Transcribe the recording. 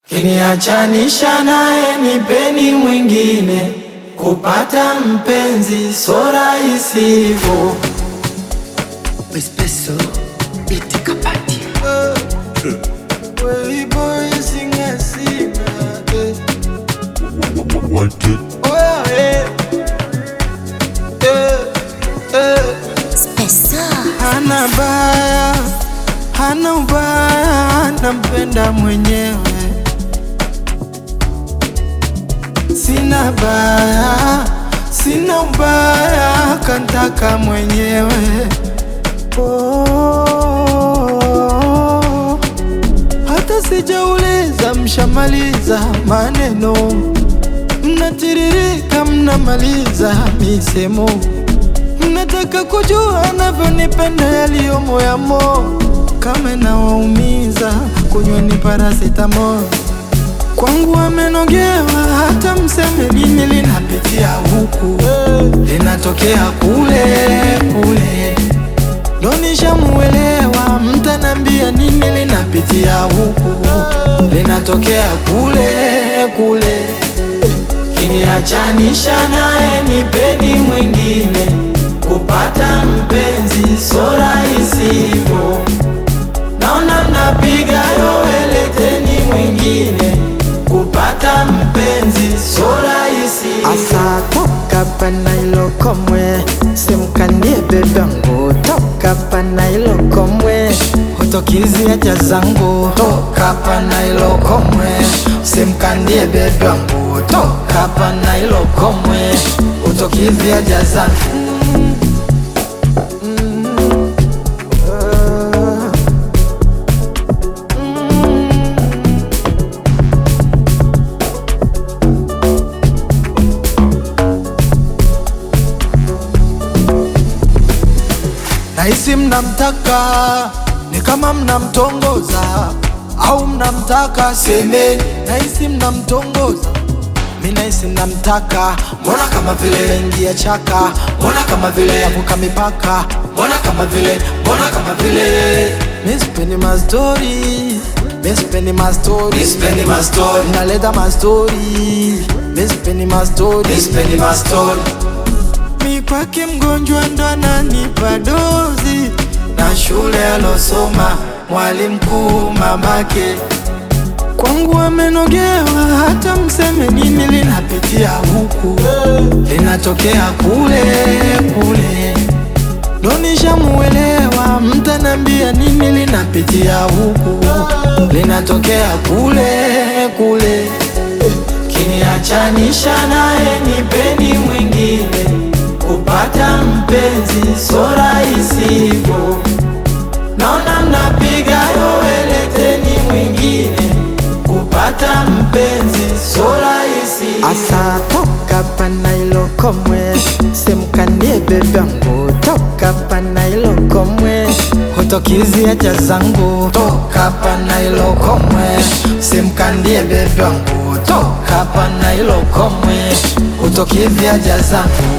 Kiniachanisha naye nipeni mwingine, kupata mpenzi so rahisi hivyo. Espresso iti kapati Hana baya, hana ubaya, nampenda mwenyewe. Sina baya, sina ubaya, kantaka mwenyewe. Oh, hata sijauliza, mshamaliza maneno, mnatiririka, mnamaliza misemo Mnataka kujua navyonipenda yaliyo moyamo, kama nawaumiza kunyweni paracetamol. Kwangu amenogewa, hata mseme nini, linapitia huku linatokea kule kule, ndo nishamuelewa. Mtanambia nini, linapitia huku linatokea kule kule. Kiniachanisha naye nipeni mwingine, kupata mpenzi so rahisi hivyo. Naona mnapiga yowe, leteni mwingine, kupata mpenzi so rahisi Asa toka pana ilo komwe simkandie bebangu toka pana ilo komwe Hutokizi haja zangu toka pana ilo komwe, simkandie bebe wangu toka pana ilo komwe, hutokizi haja zangu Nahisi mnamtaka ni kama mnamtongoza au mnamtaka semeni. Nahisi mnamtongoza mi nahisi mnamtaka, mbona kama vile ingia chaka, mbona kama vile yavuka mipaka, mbona kama vile, mbona kama vile mi sipendi mastori, mi sipendi mastori, Mi sipendi mastori. naleta mastori, mi sipendi mastori, Mi sipendi mastori. mi kwake mgonjwa ndo ananipa dozi na shule alosoma mwalimu mkuu mamake kwangu amenogewa, hata mseme nini, linapitia huku linatokea kule kule, ndo nishamuelewa. Mtanambia nini, linapitia huku linatokea kule kule. Kiniachanisha naye nipeni mwingine, kupata mpenzi so rahisi hivyo. Naona mnapiga yowe, leteni mwingine, kupata mpenzi so rahisi Asa toka pana ilo komwe simkandie bebangu toka pana ilo komwe Hutokizi haja zangu toka pana ilo komwe, simkandie bebe wangu toka pana ilo komwe, hutokizi haja zangu